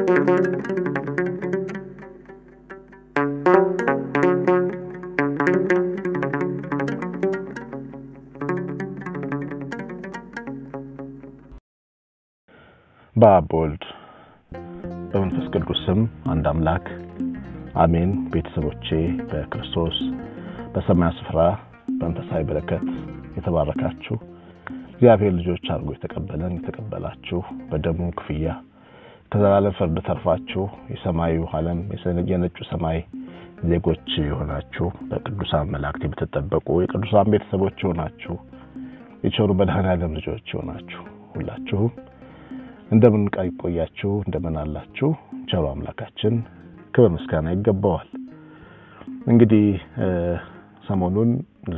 በአብ በወልድ በመንፈስ ቅዱስ ስም አንድ አምላክ አሜን። ቤተሰቦቼ በክርስቶስ በሰማያዊ ስፍራ በመንፈሳዊ በረከት የተባረካችሁ እግዚአብሔር ልጆች አድርጎ የተቀበለን የተቀበላችሁ በደሙ ክፍያ ከዘላለም ፍርድ ተርፋችሁ የሰማዩ ዓለም የነጩ ሰማይ ዜጎች የሆናችሁ በቅዱሳን መላእክት የምትጠበቁ የቅዱሳን ቤተሰቦች የሆናችሁ የቸሩ መድኃኔዓለም ልጆች የሆናችሁ ሁላችሁም እንደምን ቆያችሁ? እንደምን አላችሁ? ቸሩ አምላካችን ክብር ምስጋና ይገባዋል። እንግዲህ ሰሞኑን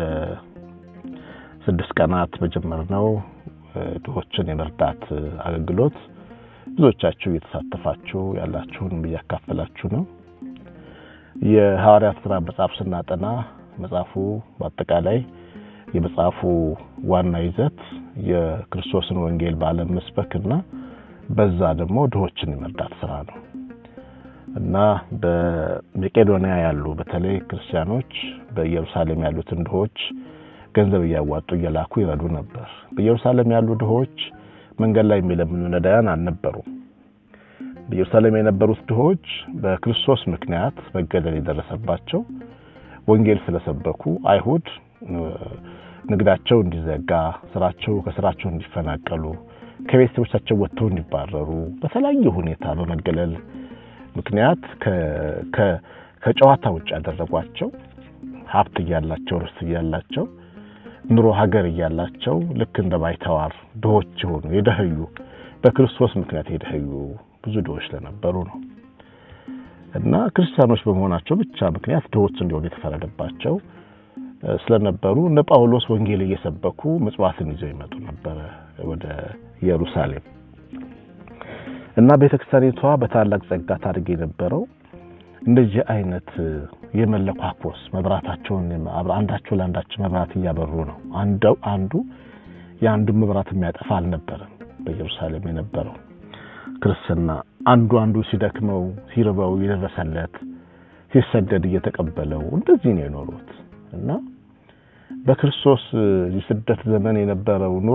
ለስድስት ቀናት በጀመርነው ድሆችን የመርዳት አገልግሎት ብዙዎቻችሁ እየተሳተፋችሁ ያላችሁን እያካፈላችሁ ነው። የሐዋርያት ሥራ መጽሐፍ ስናጠና መጽሐፉ በአጠቃላይ የመጽሐፉ ዋና ይዘት የክርስቶስን ወንጌል በዓለም መስበክና በዛ ደግሞ ድሆችን የመርዳት ስራ ነው እና በመቄዶንያ ያሉ በተለይ ክርስቲያኖች በኢየሩሳሌም ያሉትን ድሆች ገንዘብ እያዋጡ እየላኩ ይረዱ ነበር። በኢየሩሳሌም ያሉ ድሆች መንገድ ላይ የሚለምኑ ነዳያን አልነበሩም። በኢየሩሳሌም የነበሩት ድሆች በክርስቶስ ምክንያት መገደል የደረሰባቸው ወንጌል ስለሰበኩ አይሁድ ንግዳቸው እንዲዘጋ፣ ስራቸው ከስራቸው እንዲፈናቀሉ ከቤተሰቦቻቸው ወጥተው እንዲባረሩ በተለያየ ሁኔታ በመገለል ምክንያት ከጨዋታ ውጭ ያደረጓቸው ሀብት እያላቸው ርስት እያላቸው ኑሮ ሀገር እያላቸው ልክ እንደ ባይተዋር ድሆች የሆኑ የደህዩ በክርስቶስ ምክንያት የደህዩ ብዙ ድሆች ስለነበሩ ነው እና ክርስቲያኖች በመሆናቸው ብቻ ምክንያት ድሆች እንዲሆኑ የተፈረደባቸው ስለነበሩ እነ ጳውሎስ ወንጌል እየሰበኩ ምጽዋትን ይዘው ይመጡ ነበረ ወደ ኢየሩሳሌም እና ቤተክርስቲያኒቷ በታላቅ ጸጋ ታድርግ የነበረው እንደዚህ አይነት የመለኳኮስ መብራታቸውን አንዳቸው ለአንዳቸው መብራት እያበሩ ነው። አንዱ የአንዱን መብራት የሚያጠፋ አልነበረም። በኢየሩሳሌም የነበረው ክርስትና አንዱ አንዱ ሲደክመው ሲርበው የደረሰለት ሲሰደድ እየተቀበለው እንደዚህ ነው የኖሩት እና በክርስቶስ የስደት ዘመን የነበረው ኑሮ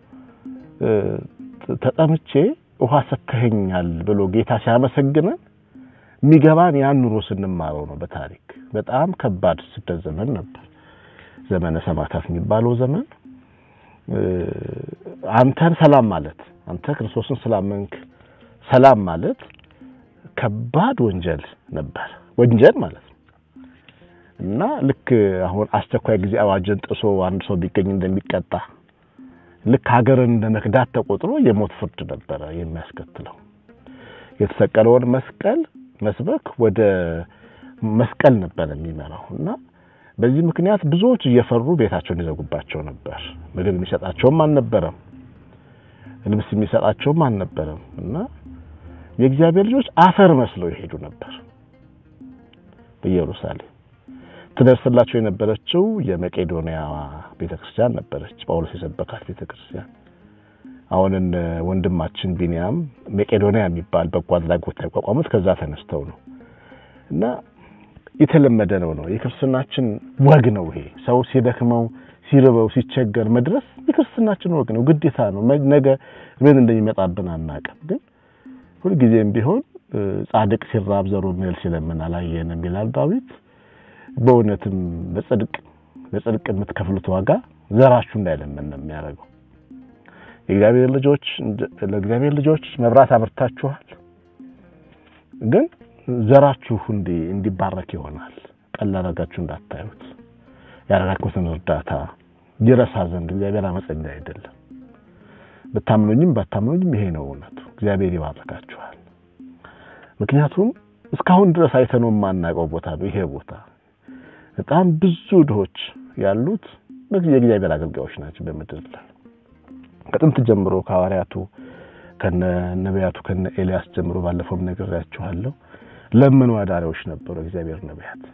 ተጠምቼ ውሃ ሰጥተኸኛል ብሎ ጌታ ሲያመሰግነን የሚገባን ያን ኑሮ ስንማረው ነው። በታሪክ በጣም ከባድ ስደት ዘመን ነበር። ዘመነ ሰማዕታት የሚባለው ዘመን አንተን ሰላም ማለት አንተ ክርስቶስን ስላመንክ ሰላም ማለት ከባድ ወንጀል ነበር። ወንጀል ማለት ነው እና ልክ አሁን አስቸኳይ ጊዜ አዋጅን ጥሶ አንድ ሰው ቢገኝ እንደሚቀጣ ልክ ሀገርን እንደ መክዳት ተቆጥሮ የሞት ፍርድ ነበረ የሚያስከትለው። የተሰቀለውን መስቀል መስበክ ወደ መስቀል ነበር የሚመራው እና በዚህ ምክንያት ብዙዎች እየፈሩ ቤታቸውን ይዘጉባቸው ነበር። ምግብ የሚሰጣቸውም አልነበረም፣ ልብስ የሚሰጣቸውም አልነበረም እና የእግዚአብሔር ልጆች አፈር መስለው ይሄዱ ነበር በኢየሩሳሌም ትደርስላቸው የነበረችው የመቄዶንያ ቤተክርስቲያን ነበረች። ጳውሎስ የሰበካት ቤተክርስቲያን። አሁን ወንድማችን ቢንያም መቄዶንያ የሚባል በጎ አድራጎት ያቋቋሙት ከዛ ተነስተው ነው እና የተለመደ ነው ነው የክርስትናችን ወግ ነው። ይሄ ሰው ሲደክመው ሲርበው ሲቸገር መድረስ የክርስትናችን ወግ ነው፣ ግዴታ ነው። ነገ ምን እንደሚመጣብን አናውቅም። ግን ሁልጊዜም ቢሆን ጻድቅ ሲራብ ዘሩን እህል ሲለምን አላየንም ይላል ዳዊት። በእውነትም በጽድቅ በጽድቅ የምትከፍሉት ዋጋ ዘራችሁ እንዳይለመን ነው የሚያደርገው። የእግዚአብሔር ልጆች ለእግዚአብሔር ልጆች መብራት አብርታችኋል፣ ግን ዘራችሁ እንዲ እንዲባረክ ይሆናል። ቀላል አድርጋችሁ እንዳታዩት። ያደረጋችሁትን እርዳታ ይረሳ ዘንድ እግዚአብሔር አመፀኛ አይደለም። ብታምኑኝም ባታምኑኝም ይሄ ነው እውነቱ። እግዚአብሔር ይባርካችኋል። ምክንያቱም እስካሁን ድረስ አይተነው የማናውቀው ቦታ ነው ይሄ ቦታ። በጣም ብዙ ድሆች ያሉት የእግዚአብሔር አገልጋዮች ናቸው በምድር ላይ ከጥንት ጀምሮ ከሐዋርያቱ ከነ ነቢያቱ ከነ ኤልያስ ጀምሮ ባለፈውም ነግሬያችኋለሁ። ለምን አዳሪዎች ነበሩ እግዚአብሔር ነቢያት።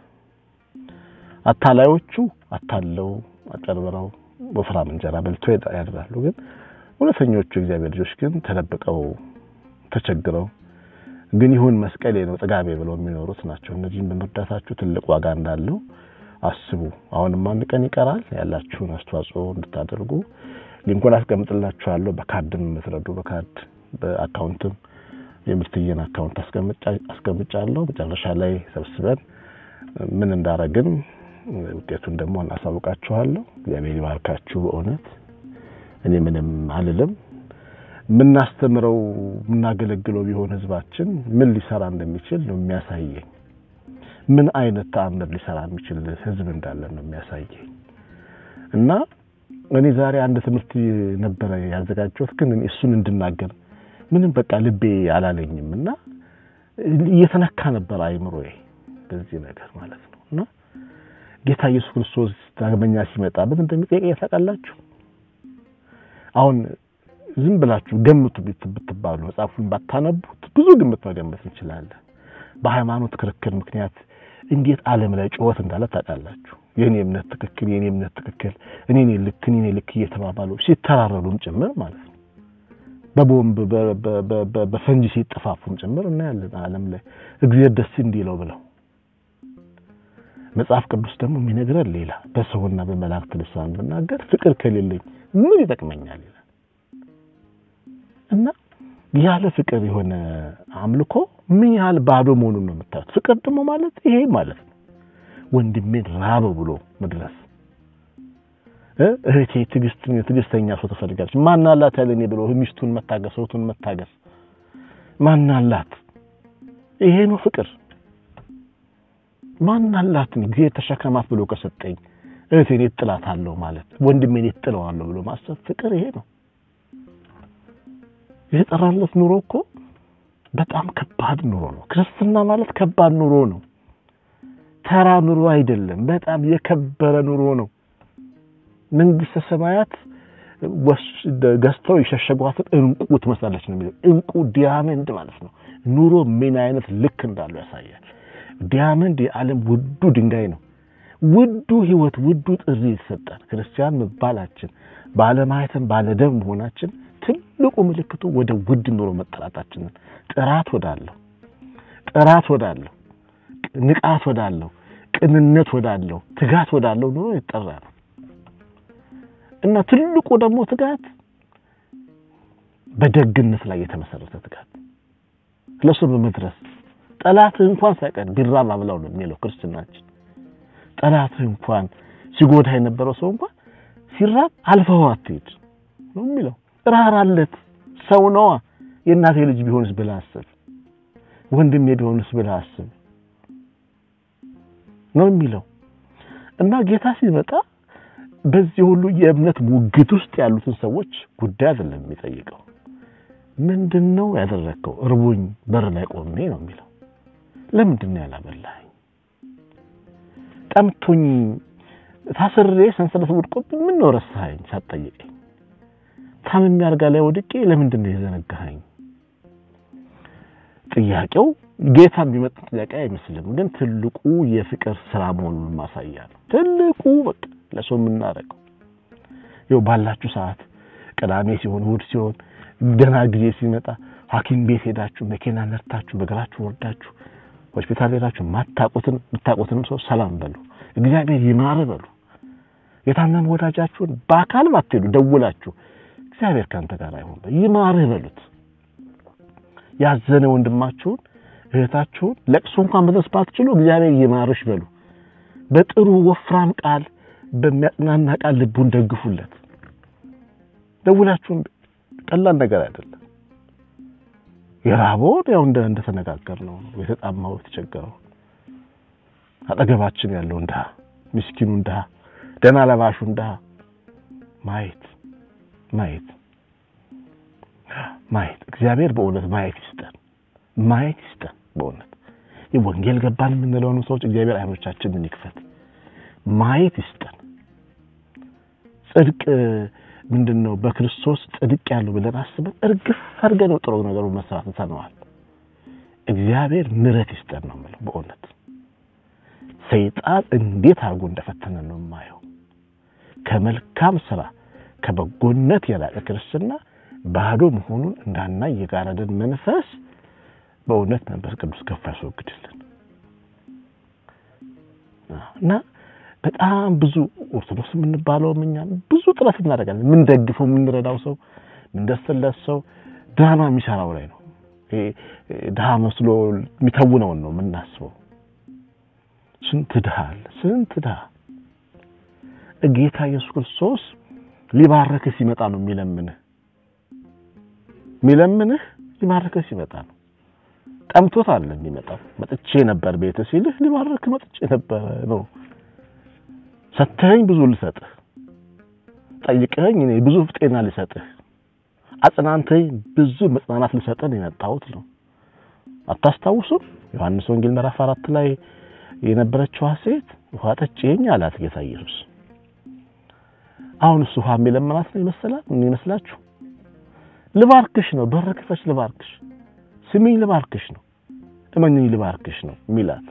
አታላዮቹ አታለው አጨርብረው ወፍራም እንጀራ በልቶ ያድራሉ። ግን እውነተኞቹ እግዚአብሔር ልጆች ግን ተደብቀው ተቸግረው ግን ይሁን መስቀሌ ነው ጥጋቤ ብለው የሚኖሩት ናቸው። እነዚህም በመርዳታችሁ ትልቅ ዋጋ እንዳለው አስቡ። አሁንም አንድ ቀን ይቀራል። ያላችሁን አስተዋጽኦ እንድታደርጉ ሊንኩን አስቀምጥላችኋለሁ። በካርድም የምትረዱ በካርድ በአካውንትም የምርትዬን አካውንት አስቀምጫለሁ። መጨረሻ ላይ ሰብስበን ምን እንዳረግን ውጤቱን ደግሞ እናሳውቃችኋለሁ። እግዚአብሔር ይባርካችሁ። በእውነት እኔ ምንም አልልም። የምናስተምረው የምናገለግለው ቢሆን ህዝባችን ምን ሊሰራ እንደሚችል ነው የሚያሳየኝ። ምን አይነት ተአምር ሊሰራ የሚችል ህዝብ እንዳለ ነው የሚያሳየኝ እና እኔ ዛሬ አንድ ትምህርት ነበረ ያዘጋጀሁት፣ ግን እሱን እንድናገር ምንም በቃ ልቤ አላለኝም እና እየተነካ ነበር አይምሮዬ በዚህ ነገር ማለት ነው እና ጌታ ኢየሱስ ክርስቶስ ዳግመኛ ሲመጣ ምን እንደሚጠይቅ ታውቃላችሁ? አሁን ዝም ብላችሁ ገምቱ ብትባሉ መጽሐፉን ባታነቡት ብዙ ግምት መገመት እንችላለን። በሃይማኖት ክርክር ምክንያት እንዴት ዓለም ላይ ጩኸት እንዳለ ታውቃላችሁ። የኔ እምነት ትክክል፣ የኔ እምነት ትክክል፣ እኔ ነኝ ልክ፣ እኔ ነኝ ልክ እየተባባሉ ሲተራረዱም ጭምር ማለት ነው። በቦምብ በፈንጂ ሲጠፋፉም ጭምር እናያለን ዓለም ላይ እግዚአብሔር ደስ እንዲለው ብለው መጽሐፍ ቅዱስ ደግሞ የሚነግረን ሌላ። በሰውና በመላእክት ልሳን ብናገር ፍቅር ከሌለኝ ምን ይጠቅመኛል ይላል እና ያለ ፍቅር የሆነ አምልኮ ምን ያህል ባዶ መሆኑን ነው የምታዩት። ፍቅር ደግሞ ማለት ይሄ ማለት ነው ወንድሜን ራበው ብሎ መድረስ። እህቴ ትዕግስት ትዕግስተኛ ሰው ትፈልጋለች። ማናላት ያለኔ ብሎ ሚስቱን መታገስ፣ ሰውቱን መታገስ ማናላት። ይሄ ነው ፍቅር። ማናላት ጊዜ ተሸከማት ብሎ ከሰጠኝ እህቴን እጥላታለሁ ማለት ወንድሜን እጥለዋለሁ ብሎ ማሰብ ፍቅር ይሄ ነው። የተጠራለት ኑሮ እኮ በጣም ከባድ ኑሮ ነው። ክርስትና ማለት ከባድ ኑሮ ነው። ተራ ኑሮ አይደለም። በጣም የከበረ ኑሮ ነው። መንግስተ ሰማያት ገዝተው የሸሸጓትን እንቁ ትመስላለች ነው የሚለው። እንቁ ዲያመንድ ማለት ነው። ኑሮ ምን አይነት ልክ እንዳለው ያሳያል። ዲያመንድ የዓለም ውዱ ድንጋይ ነው። ውዱ ህይወት፣ ውዱ ጥሪ የተሰጠን ክርስቲያን መባላችን ባለማየትም ባለደም መሆናችን ትልቁ ምልክቱ ወደ ውድ ኑሮ መጠራታችንን ጥራት ወዳለው ጥራት ወዳለው ንቃት ወዳለው ቅንነት ወዳለው ትጋት ወዳለው ኑሮ ይጠራ ነው እና ትልቁ ደግሞ ትጋት በደግነት ላይ የተመሰረተ ትጋት ለሱ በመድረስ ጠላትህ እንኳን ሳይቀር ቢራብ አብላው ነው የሚለው ክርስትናችን። ጠላትህ እንኳን ሲጎዳ የነበረው ሰው እንኳን ሲራብ አልፈው አትሄድ ነው የሚለው። ራራለት ሰው ነዋ። የእናቴ ልጅ ቢሆንስ ብለህ አስብ፣ ወንድሜ ቢሆንስ ብለህ አስብ ነው የሚለው እና ጌታ ሲመጣ በዚህ ሁሉ የእምነት ሙግት ውስጥ ያሉትን ሰዎች ጉዳይ አይደለም የሚጠይቀው። ምንድን ነው ያደረግከው? እርቦኝ በር ላይ ቆሜ ነው የሚለው። ለምንድን ነው ያላበላኸኝ? ጠምቶኝ ታስሬ ሰንሰለት ወድቆብኝ ምን ነው ረሳኸኝ ሳትጠይቀኝ? ታምሜ አልጋ ላይ ወድቄ ለምንድን ነው የዘነጋኸኝ? ጥያቄው ጌታ የሚመጣ ጥያቄ አይመስልም፣ ግን ትልቁ የፍቅር ስራ መሆኑን ማሳያ ነው። ትልቁ በቃ ለሰው የምናደርገው ይኸው ባላችሁ ሰዓት ቅዳሜ ሲሆን እሑድ ሲሆን ደህና ጊዜ ሲመጣ ሐኪም ቤት ሄዳችሁ መኪና ነርታችሁ በእግራችሁ ወርዳችሁ ሆስፒታል ሄዳችሁ ማታቁትን የምታውቁትንም ሰው ሰላም በሉ፣ እግዚአብሔር ይማር በሉ። የታመመ ወዳጃችሁን በአካል ባትሄዱ ደውላችሁ እግዚአብሔር ካንተ ጋር አይሆን ይማርህ በሉት። ያዘነ ወንድማችሁን እህታችሁን ለቅሶ እንኳን መድረስ ባትችሉ እግዚአብሔር ይማርሽ በሉ። በጥሩ ወፍራም ቃል በሚያጽናና ቃል ልቡን ደግፉለት። ደውላችሁን ቀላል ነገር አይደለም። የራበውን ያው እንደ እንደተነጋገር ነው የተጣማው የተቸገረው አጠገባችን ያለውን ድሃ ምስኪኑን ድሃ ደህና ለባሹን ድሃ ማየት ማየት ማየት እግዚአብሔር በእውነት ማየት ይስጠን፣ ማየት ይስጠን። በእውነት ወንጌል ገባን የምንለውን ሰዎች እግዚአብሔር አይኖቻችንን ይክፈት፣ ማየት ይስጠን። ጽድቅ ምንድን ነው? በክርስቶስ ጽድቅ ያለው ብለን አስበን እርግፍ አድርገን ጥሩ ነገሩ መስራት እንሰነዋል። እግዚአብሔር ምሕረት ይስጠን ነው የምለው። በእውነት ሰይጣን እንዴት አድርጎ እንደፈተነ ነው የማየው። ከመልካም ስራ ከበጎነት የላቀ ክርስትና ባዶ መሆኑን እንዳናይ የጋረደን መንፈስ በእውነት መንፈስ ቅዱስ ገፋ ያስወግድልን እና በጣም ብዙ ኦርቶዶክስ የምንባለውም እኛም ብዙ ጥረት እናደርጋለን። የምንደግፈው የምንረዳው ሰው የምንደርስለት ሰው ድራማ የሚሰራው ላይ ነው። ድሃ መስሎ የሚተውነውን ነው የምናስበው። ስንት ድሃ አለ፣ ስንት ድሃ። ጌታ ኢየሱስ ክርስቶስ ሊባርክህ ሲመጣ ነው የሚለምንህ የሚለምንህ ሊባርክህ ሲመጣ ነው። ጠምቶት አለ የሚመጣው። መጥቼ ነበር ቤት ሲልህ ሊባርክ መጥቼ ነበር ነው። ሰተኸኝ ብዙ ልሰጥህ፣ ጠይቀኸኝ እኔ ብዙ ጤና ልሰጥህ፣ አጽናንተኝ ብዙ መጽናናት ልሰጥህ ነው የመጣሁት ነው። አታስታውሱም? ዮሐንስ ወንጌል ምዕራፍ አራት ላይ የነበረችዋ ሴት ውሃ ጠጪኝ አላት ጌታ ኢየሱስ። አሁን እሱ ውሃ የሚለምናት ነው ይመስላል ምን ይመስላችሁ? ልባርክሽ ነው፣ በር ክፈች ልባርክሽ፣ ስሚኝ ልባርክሽ ነው፣ እመኝኝ ልባርክሽ ነው የሚላት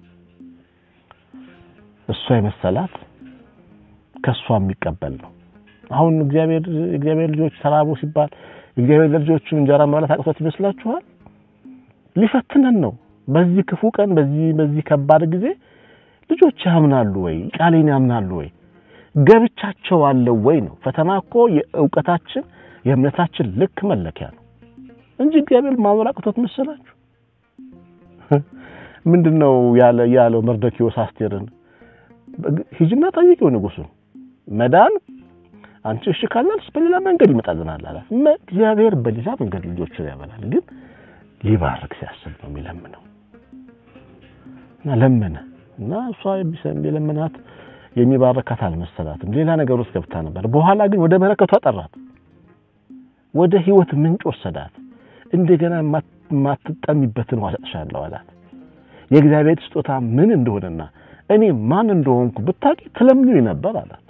እሷ የመሰላት ከሷ የሚቀበል ነው። አሁን እግዚአብሔር እግዚአብሔር ልጆች ተራቡ ሲባል እግዚአብሔር ልጆቹ እንጀራ መብላት አቅቶት ይመስላችኋል? ሊፈትነን ነው። በዚህ ክፉ ቀን በዚህ በዚህ ከባድ ጊዜ ልጆች ያምናሉ ወይ? ቃሌን ያምናሉ ወይ? ገብቻቸው አለው ወይ ነው። ፈተና እኮ የእውቀታችን የእምነታችን ልክ መለኪያ ነው እንጂ እግዚአብሔር ማኖር አቅቶት መሰላችሁ? ምንድነው ያለ ያለው መርዶክዮስ አስቴርን ሂጂና ጠይቂው ንጉሱን መዳን አንቺ እሺ ካላልሽ በሌላ መንገድ ይመጣልናል አላት። እግዚአብሔር በሌላ መንገድ ልጆችን ያበላል፣ ግን ሊባርክ ሲያስብ ነው የሚለምነው። እና ለመነ እና እሷ የለመናት የሚባረካት አልመሰላትም። ሌላ ነገር ውስጥ ገብታ ነበር። በኋላ ግን ወደ በረከቱ አጠራት፣ ወደ ህይወት ምንጭ ወሰዳት። እንደገና የማትጠሚበትን ውሃ እሰጥሻለሁ አላት። የእግዚአብሔር ስጦታ ምን እንደሆነና እኔ ማን እንደሆንኩ ብታውቂ ትለምኚኝ ነበር አላት።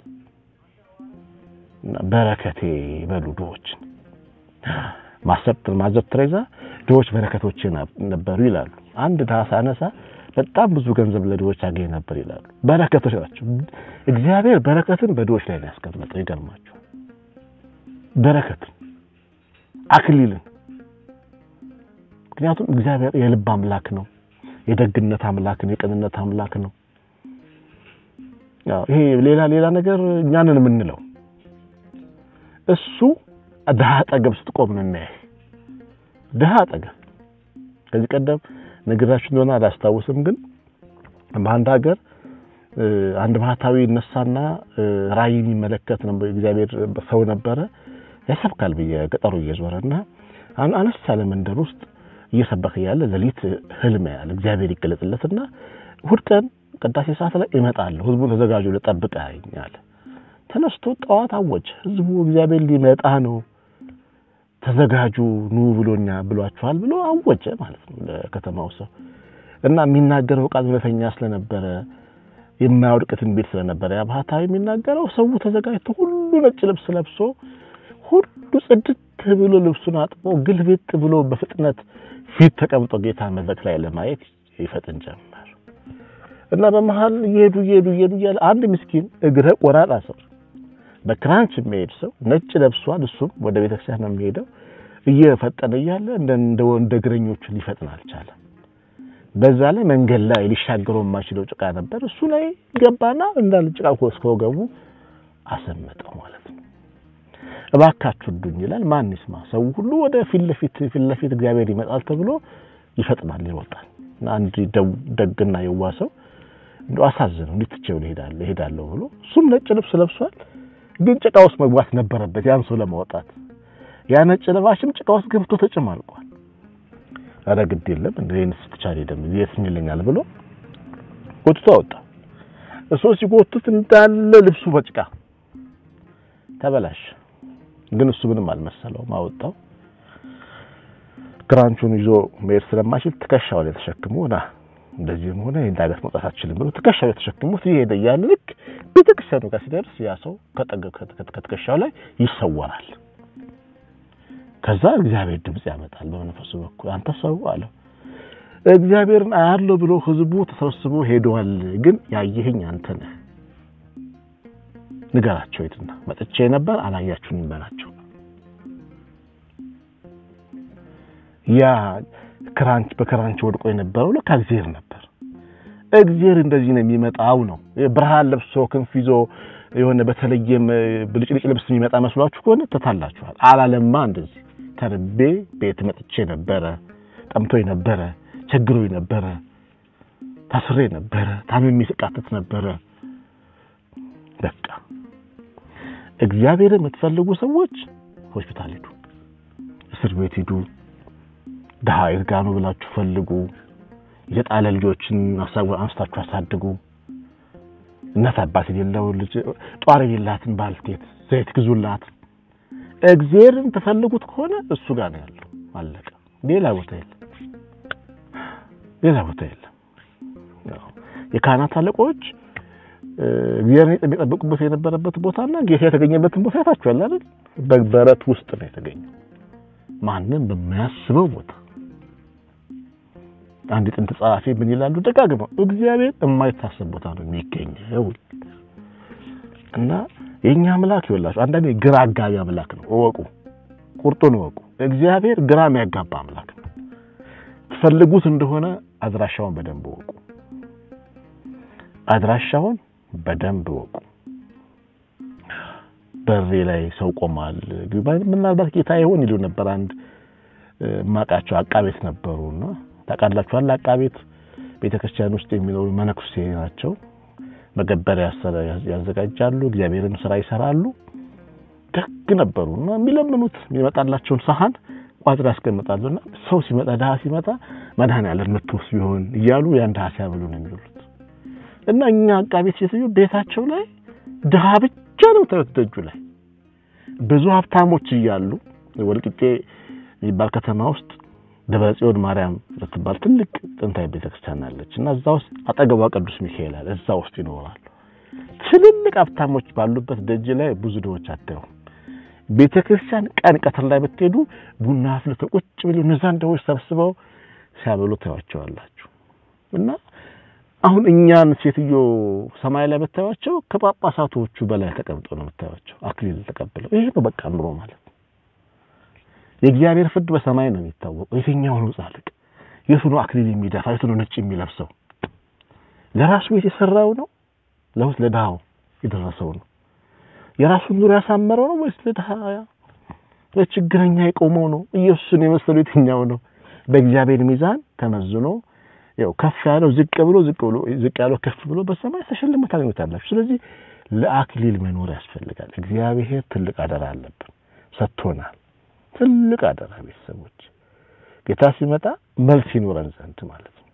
በረከቴ በሉ ድሆችን ማሰብ ማዘብ ትሬዛ ድሆች በረከቶቼ ነበሩ ይላሉ። አንድ ድሃ ሳነሳ በጣም ብዙ ገንዘብ ለድሆች አገኝ ነበር ይላሉ። በረከቶች ናቸው። እግዚአብሔር በረከትን በድሆች ላይ ነው ያስቀመጠው። ይገርማቸው በረከትን አክሊልን። ምክንያቱም እግዚአብሔር የልብ አምላክ ነው። የደግነት አምላክ ነው። የቅንነት አምላክ ነው። ያው ይሄ ሌላ ሌላ ነገር እኛንን የምንለው እሱ ድሃ አጠገብ ስትቆም ነው የሚያይ። ድሃ አጠገብ ከዚህ ቀደም ነግራችሁ እንደሆነ አላስታውስም፣ ግን በአንድ ሀገር አንድ ባህታዊ ይነሳና ራእይ የሚመለከት ነው እግዚአብሔር ሰው ነበረ ያሰብካል ብዬ ገጠሩ እየዞረና አነስ ያለ መንደር ውስጥ እየሰበከ ያለ ሌሊት ህልም ያለ እግዚአብሔር ይገለጽለትና እሑድ ቀን ቅዳሴ ሰዓት ላይ እመጣለሁ፣ ህዝቡ ተዘጋጁ ልጠብቀኝ አለ። ተነስቶ ጠዋት አወጀ። ህዝቡ እግዚአብሔር ሊመጣ ነው ተዘጋጁ ኑ ብሎኛ ብሏችኋል ብሎ አወጀ ማለት ነው ለከተማው ሰው እና የሚናገረው ቃል እውነተኛ ስለነበረ የማያወድቅ ትንቢት ስለነበረ ያ ባህታዊ የሚናገረው ሰው ተዘጋጅቶ ሁሉ ነጭ ልብስ ለብሶ ሁሉ ጽድት ብሎ ልብሱን አጥቦ ግልብጥ ብሎ በፍጥነት ፊት ተቀምጦ ጌታ መድረክ ላይ ለማየት ይፈጥን ጀመር እና በመሀል እየሄዱ እየሄዱ እየሄዱ እያለ አንድ ምስኪን እግረ ቆራጣ ሰው በክራንች የሚሄድ ሰው ነጭ ለብሷል። እሱም ወደ ቤተክርስቲያን ነው የሚሄደው። እየፈጠነ እያለ እንደ እንደ እግረኞቹ ሊፈጥን አልቻለም። በዛ ላይ መንገድ ላይ ሊሻገረው የማይችለው ጭቃ ነበር። እሱ ላይ ገባና እንዳለ ጭቃ እስከ ወገቡ አሰመጠው ማለት ነው። እባካችሁ እርዱኝ ይላል። ማን ይስማ? ሰው ሁሉ ወደ ፊት ለፊት ፊት ለፊት እግዚአብሔር ይመጣል ተብሎ ይፈጥናል፣ ይሮጣል። እና አንድ ደግና የዋ ሰው እንደው አሳዘነው። እንዴት ትቼው እሄዳለሁ እሄዳለሁ ብሎ እሱም ነጭ ልብስ ለብሷል ግን ጭቃ ውስጥ መግባት ነበረበት ያን ሰው ለማውጣት። ያ ነጭ ለባሽም ጭቃ ውስጥ ገብቶ ተጨማልቋል። ኧረ ግድ የለም እንደ እኔስ ብቻ አልሄድም የት ይለኛል ብሎ ጎትቶ አወጣ። እሱ ሲጎትት እንዳለ ልብሱ በጭቃ ተበላሽ። ግን እሱ ምንም አልመሰለውም። አወጣው። ክራንቹን ይዞ መሄድ ስለማይችል ትከሻው ላይ ተሸክሞ ና እንደዚህም ሆነ ይህን ዳገት መውጣት አትችልም ብሎ ትከሻው ላይ ተሸክሞት ይሄደ እያለ ልክ ቤተክርስቲያኑ ጋር ሲደርስ ያ ሰው ከትከሻው ላይ ይሰወራል። ከዛ እግዚአብሔር ድምፅ ያመጣል በመንፈሱ በኩል አንተ ሰው አለው እግዚአብሔርን አያለው ብሎ ህዝቡ ተሰብስቦ ሄደዋል። ግን ያየኸኝ አንተ ነህ። ንገራቸው የትና መጥቼ ነበር አላያችሁኝም በላቸው። ያ ክራንች በክራንች ወድቆ የነበረው ለካ እግዚአብሔር ነበር። እግዚአብሔር እንደዚህ ነው የሚመጣው ነው። ብርሃን ለብሶ ክንፍ ይዞ የሆነ በተለየም ብልጭልጭ ልብስ የሚመጣ መስሏችሁ ከሆነ ተታላችኋል። አላለማ እንደዚህ ተርቤ ቤት መጥቼ ነበረ፣ ጠምቶኝ ነበረ፣ ቸግሮኝ ነበረ፣ ታስሬ ነበረ፣ ታምሜ ስቃተት ነበረ። በቃ እግዚአብሔር የምትፈልጉ ሰዎች ሆስፒታል ሂዱ፣ እስር ቤት ሂዱ፣ ድሃ የት ጋ ነው ብላችሁ ፈልጉ። የተጣለ ልጆችን አንስታችሁ አሳድጉ። እናት አባት የሌለው ልጅ ጧሪ የሌላትን ባልቴት ዘይት ግዙላት። እግዚአብሔርን ተፈልጉት ከሆነ እሱ ጋር ነው ያለው። አለቀ። ሌላ ቦታ የለም። ሌላ ቦታ የለም። የካህናት አለቆች እግዚአብሔርን የሚጠብቁበት የነበረበት ቦታና ጌታ የተገኘበትን ቦታ ያታችኋል አይደል? በበረት ውስጥ ነው የተገኘው። ማንም በማያስበው ቦታ አንድ ጥንት ጸሐፊ ምን ይላሉ ደጋግመው እግዚአብሔር የማይታሰብ ቦታ ነው የሚገኘው እና የኛ አምላክ ይወላችሁ አንዳንዴ ግራ አጋቢ አምላክ ነው እወቁ ቁርጡን እወቁ እግዚአብሔር ግራ የሚያጋባ አምላክ ነው ትፈልጉት እንደሆነ አድራሻውን በደንብ እወቁ አድራሻውን በደንብ እወቁ በሬ ላይ ሰው ቆሟል ምናልባት ጌታ ይሆን ይሉ ነበር አንድ ማቃቸው አቃቤት ነበሩና ታውቃላችኋል አቃቤት ቤተክርስቲያን ውስጥ የሚኖሩ መነኩሴ ናቸው መገበሪያ ያዘጋጃሉ እግዚአብሔርን ስራ ይሰራሉ ደግ ነበሩና የሚለምኑት የሚመጣላቸውን ሰሃን ቋጥር ያስቀምጣሉና ሰው ሲመጣ ድሃ ሲመጣ መድኃኔዓለም መጥቶስ ቢሆን እያሉ ያን ድሃ ሲያበሉ ነው የሚውሉት እና እኛ አቃቤት ሴትዮ ቤታቸው ላይ ድሃ ብቻ ነው ታዩት ደጁ ላይ ብዙ ሀብታሞች እያሉ ወልቂጤ የሚባል ከተማ ውስጥ ደብረ ጽዮን ማርያም የምትባል ትልቅ ጥንታዊ ቤተክርስቲያን አለች እና እዛ ውስጥ አጠገቧ ቅዱስ ሚካኤል አለ። እዛ ውስጥ ይኖራሉ። ትልልቅ ሀብታሞች ባሉበት ደጅ ላይ ብዙ ድሆች አታዩም። ቤተክርስቲያን ቀን ቀትር ላይ ብትሄዱ ቡና አፍልተው ቁጭ ብለው እነዛን ድሆች ሰብስበው ሲያበሉ ታዩዋቸዋላችሁ። እና አሁን እኛን ሴትዮ ሰማይ ላይ ብታዩዋቸው ከጳጳሳቶቹ በላይ ተቀምጠው ነው የምታዩዋቸው፣ አክሊል ተቀብለው። ይሄ ነው በቃ ኑሮ ማለት የእግዚአብሔር ፍርድ በሰማይ ነው የሚታወቀው። የትኛው ነው ጻድቅ? የቱ ነው አክሊል የሚደፋ? የቱ ነው ነጭ የሚለብሰው? ለራሱ ቤት የሰራው ነው ለውስ ለድሃው የደረሰው ነው? የራሱን ኑሮ ያሳመረው ነው ወይስ ለድሃ ለችግረኛ የቆመው ነው? ኢየሱስን የመሰሉ የትኛው ነው? በእግዚአብሔር ሚዛን ተመዝኖ ያው ከፍ ያለው ዝቅ ብሎ ዝቅ ብሎ ዝቅ ያለው ከፍ ብሎ በሰማይ ተሸልሞ ታገኙታላችሁ። ስለዚህ ለአክሊል መኖር ያስፈልጋል። እግዚአብሔር ትልቅ አደራ አለብን፣ ሰጥቶናል። ትልቅ አደራ ቤተሰቦች፣ ጌታ ሲመጣ መልስ ይኖረን ዘንድ ማለት ነው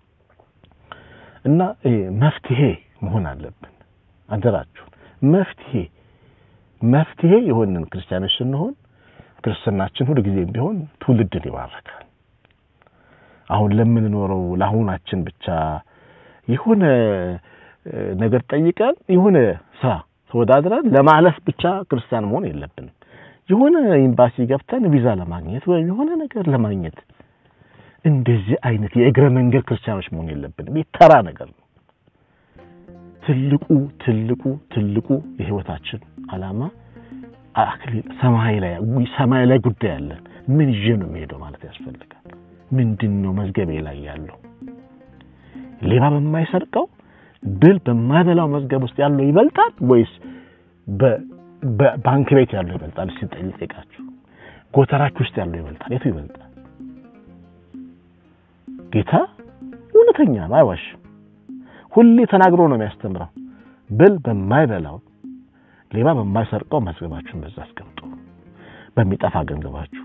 እና መፍትሄ መሆን አለብን። አደራችሁን መፍትሄ መፍትሄ የሆንን ክርስቲያኖች ስንሆን ክርስትናችን ሁሉ ጊዜም ቢሆን ትውልድን ይባርካል። አሁን ለምንኖረው ለአሁናችን ብቻ የሆነ ነገር ጠይቀን የሆነ ስራ ተወዳድረን ለማለፍ ብቻ ክርስቲያን መሆን የለብንም። የሆነ ኤምባሲ ገብተን ቪዛ ለማግኘት ወይም የሆነ ነገር ለማግኘት እንደዚህ አይነት የእግረ መንገድ ክርስቲያኖች መሆን የለብንም። ተራ ነገር ነው። ትልቁ ትልቁ ትልቁ የህይወታችን ዓላማ አክሊል ሰማይ ላይ ሰማይ ላይ ጉዳይ አለን። ምን ይዤ ነው የሚሄደው ማለት ያስፈልጋል። ምንድን ነው መዝገቤ ላይ ያለው? ሌባ በማይሰርቀው ብል በማይበላው መዝገብ ውስጥ ያለው ይበልጣል ወይስ በባንክ ቤት ያለው ይበልጣል? እስኪ ጠይቃችሁ ጎተራችሁ ውስጥ ያለው ይበልጣል? የቱ ይበልጣል? ጌታ እውነተኛ ነው፣ አይዋሽም። ሁሌ ተናግሮ ነው የሚያስተምረው። ብል በማይበላው ሌባ በማይሰርቀው መዝገባችሁን በዛ አስቀምጡ፣ በሚጠፋ ገንዘባችሁ።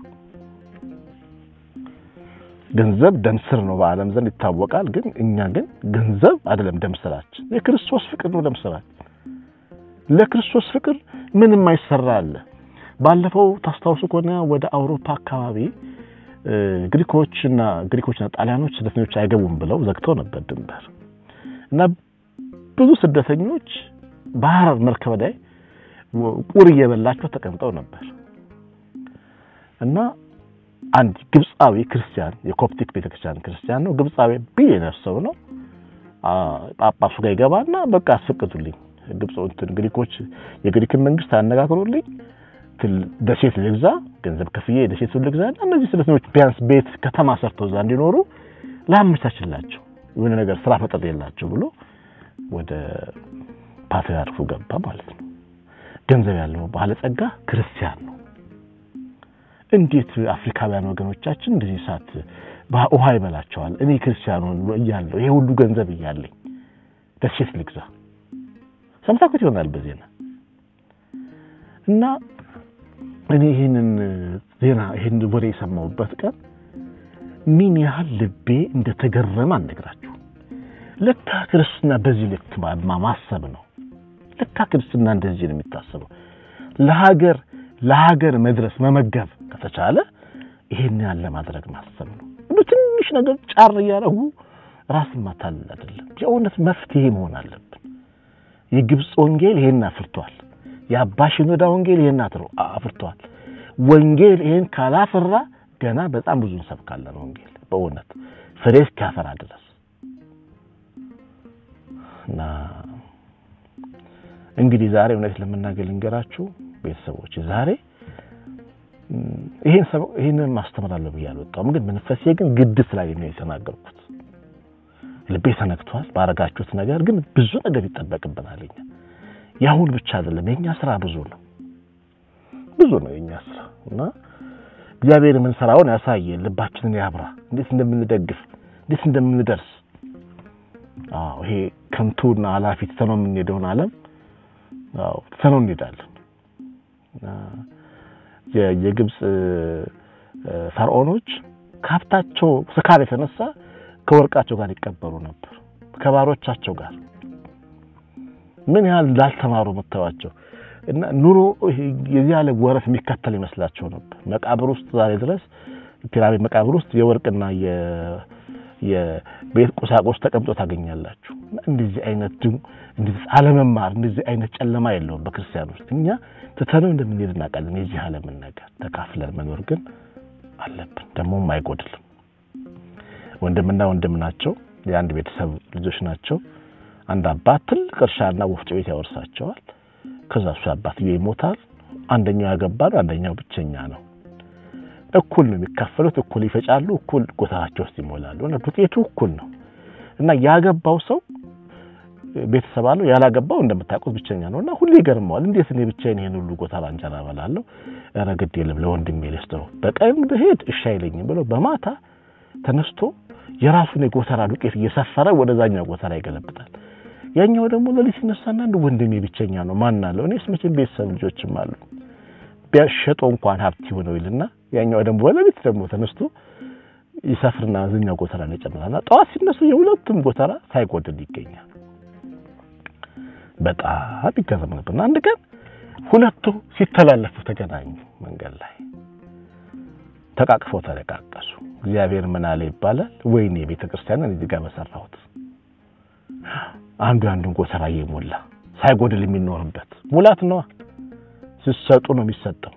ገንዘብ ደም ስር ነው በዓለም ዘንድ ይታወቃል። ግን እኛ ግን ገንዘብ አይደለም ደም ስራችን፣ የክርስቶስ ፍቅር ነው ደም ስራችን። ለክርስቶስ ፍቅር ምንም አይሰራ አለ። ባለፈው ታስታውሱ ከሆነ ወደ አውሮፓ አካባቢ ግሪኮችና ግሪኮችና ጣሊያኖች ስደተኞች አይገቡም ብለው ዘግተው ነበር ድንበር እና ብዙ ስደተኞች ባህር መርከብ ላይ ቁር እየበላቸው ተቀምጠው ነበር እና አንድ ግብፃዊ ክርስቲያን የኮፕቲክ ቤተክርስቲያን ክርስቲያን ነው። ግብፃዊ ቢሊየነር ሰው ነው። ጳጳሱ ጋር ይገባና በቃ አስፈቅዱልኝ፣ ግብፅ እንትን ግሪኮች የግሪክን መንግስት አነጋግሮልኝ ደሴት ልግዛ፣ ገንዘብ ከፍዬ ደሴቱን ልግዛ እና እነዚህ ስደተኞች ቢያንስ ቤት ከተማ ሰርተው እዛ እንዲኖሩ ላመቻችላቸው የሆነ ነገር ስራ ፈጠር የላቸው ብሎ ወደ ፓትርያርኩ ገባ ማለት ነው። ገንዘብ ያለው ባለጸጋ ክርስቲያን ነው። እንዴት አፍሪካውያን ወገኖቻችን እንደዚህ ሰዓት ውሃ ይበላቸዋል? እኔ ክርስቲያኑ እያለሁ ይሄ ሁሉ ገንዘብ እያለኝ ደሴት ልግዛ ሰምታችሁት ይሆናል በዜና እና እኔ ይህንን ዜና ይህን ወሬ የሰማሁበት ቀን ምን ያህል ልቤ እንደተገረመ አልነግራችሁ። ለካ ክርስትና በዚህ ልክ ማሰብ ነው። ለካ ክርስትና እንደዚህ ነው የሚታሰበው። ለሀገር ለሀገር መድረስ መመገብ ከተቻለ ይሄን ያለ ማድረግ ማሰብ ነው። እንደ ትንሽ ነገር ጫር እያደረጉ ራስን ማታለል አይደለም። የእውነት መፍትሄ መሆን አለብን። የግብፅ ወንጌል ይሄን አፍርቷል። የአባ ሽኖዳ ወንጌል ይሄን አፍርቷል። ወንጌል ይሄን ካላፈራ ገና በጣም ብዙ እንሰብካለን። ወንጌል በእውነት ፍሬ እስኪያፈራ ድረስ እና እንግዲህ ዛሬ እውነት ለመናገር ልንገራችሁ ቤተሰቦች፣ ዛሬ ይሄን ይሄንን ማስተምራለሁ ብዬ አልወጣሁም፣ ግን መንፈሴ ግን ግድ ላይ ነው የተናገርኩት። ልቤ ተነክቷል ባረጋችሁት ነገር፣ ግን ብዙ ነገር ይጠበቅብናል። እኛ ያሁን ብቻ አይደለም የኛ ስራ ብዙ ነው፣ ብዙ ነው የኛ ስራ እና እግዚአብሔር የምንሰራውን ያሳየን፣ ልባችንን ያብራ፣ እንዴት እንደምንደግፍ እንዴት እንደምንደርስ። አዎ ይሄ ከንቱና ኃላፊ ትተነው የምንሄደውን ዓለም አዎ ትተነው እንሄዳለን። የግብፅ ፈርዖኖች ከሀብታቸው ስካር የተነሳ ከወርቃቸው ጋር ይቀበሩ ነበር፣ ከባሮቻቸው ጋር ምን ያህል እንዳልተማሩ የምታዩዋቸው እና ኑሮ የዚህ ያለ ወረፍ የሚከተል ይመስላቸው ነበር። መቃብር ውስጥ ዛሬ ድረስ ፒራሚድ መቃብር ውስጥ የወርቅና የቤት ቁሳቁስ ተቀምጦ ታገኛላችሁ። እንደዚህ አይነት እንደዚህ አለመማር እንደዚህ አይነት ጨለማ የለውም በክርስቲያን ውስጥ። እኛ ትተነው እንደምንሄድ እናውቃለን። የዚህ ዓለምን ነገር ተካፍለን መኖር ግን አለብን፣ ደግሞም አይጎድልም። ወንድምና ወንድም ናቸው፣ የአንድ ቤተሰብ ልጆች ናቸው። አንድ አባት ትልቅ እርሻና ወፍጮ ቤት ያወርሳቸዋል። ከዛ እሱ አባትዬው ይሞታል። አንደኛው ያገባ ነው፣ አንደኛው ብቸኛ ነው። እኩል ነው የሚካፈሉት፣ እኩል ይፈጫሉ፣ እኩል ጎተራቸው ውስጥ ይሞላሉ። እና ዱቄቱ እኩል ነው እና ያገባው ሰው ቤተሰብ አለው፣ ያላገባው እንደምታውቁት ብቸኛ ነው እና ሁሌ ይገርመዋል። እንዴት እኔ ብቻዬን ይሄን ሁሉ ጎተራ እንጀራ እበላለሁ? ኧረ ግድ የለም ለወንድሜ ልስጠው፣ በቀን ብሄድ እሺ አይለኝም ብሎ በማታ ተነስቶ የራሱን የጎተራ ዱቄት እየሰፈረ ወደዛኛው ጎተራ ይገለብጣል። ያኛው ደግሞ ለሊት ሲነሳና አንድ ወንድሜ ብቸኛ ነው ማን አለው? እኔስ መቼም ቤተሰብ ልጆችም አሉ ቢያሸጦ እንኳን ሀብት ይሆነው ይልና ያኛው ደግሞ በሌሊት ደግሞ ተነስቶ ይሰፍርና ዝኛው ጎተራ ነው ይጨምራልና ጠዋት ሲነሱ የሁለቱም ጎተራ ሳይጎድል ይገኛል። በጣም ይገርም ነበርና አንድ ቀን ሁለቱ ሲተላለፉ ተገናኙ። መንገድ ላይ ተቃቅፈው ተለቃቀሱ። እግዚአብሔር ምን አለ ይባላል። ወይኔ ቤተ ክርስቲያንን እዚህ ጋር በሰራሁት አንዱ አንዱን ጎተራ እየሞላ ሳይጎድል የሚኖርበት ሙላት ነዋ። ስትሰጡ ነው የሚሰጠው።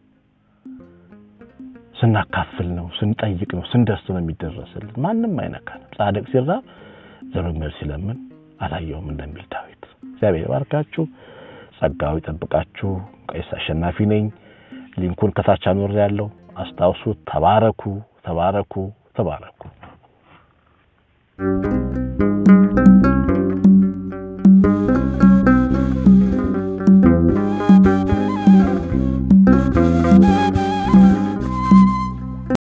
ስናካፍል ነው፣ ስንጠይቅ ነው፣ ስንደርስ ነው የሚደረስልን። ማንም አይነካንም። ጻድቅ ሲራብ ዘመድ ሲለምን አላየውም እንደሚል ዳዊት። እግዚአብሔር ባርካችሁ፣ ጸጋው ይጠብቃችሁ። ቀሲስ አሸናፊ ነኝ። ሊንኩን ከታች አኖሬያለሁ። አስታውሱት። ተባረኩ፣ ተባረኩ፣ ተባረኩ።